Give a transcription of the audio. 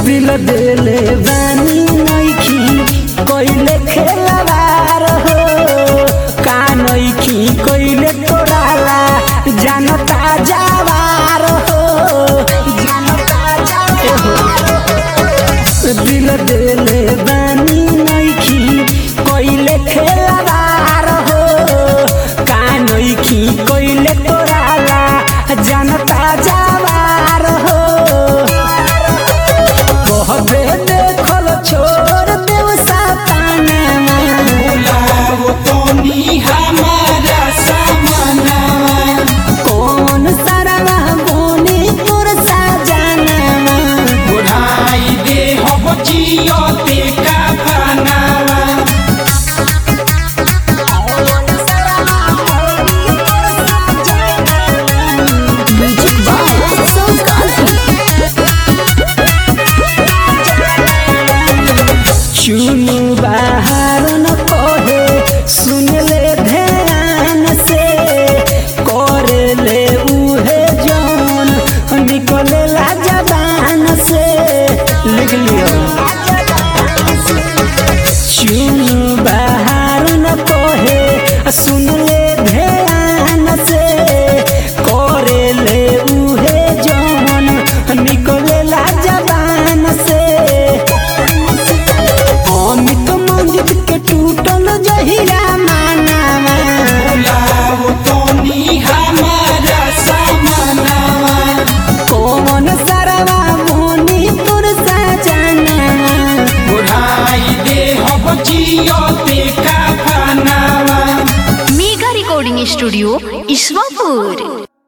दिल देले बानी नइखी कइले खेलवार हो का नइखी कइले तोराला जानता जावार हो जानता जावार हो दिल देले बानी नइखी कइले खेलवार हो का नइखी कइले तोराला जानता जावार हो कहबे देखल छोड़ देव सपनामा बुलाओ तोनी हमारा समाना कौन सरवा बोनी तोर सजनामा बुढ़ाई दे हो जियो ते का बनावा कौन सरवा बोनी तोर चुनु बाहर न कहे सुन ले ध्यान से करे ले उहे जौन निकले ला जबान से लिख लियो चुनु बाहर न कहे सुन ले ध्यान से करे ले उहे जौन निकले ला जबान से अमित मंदिर के टूटल जहिया मानावा बुलाओ तोनी हमारा समाना कौन सरवा मोनी तोर सजनावा बुढ़ाई दे हो जियो ते का बनावा मेगा रिकॉर्डिंग स्टूडियो ईश्वरपुर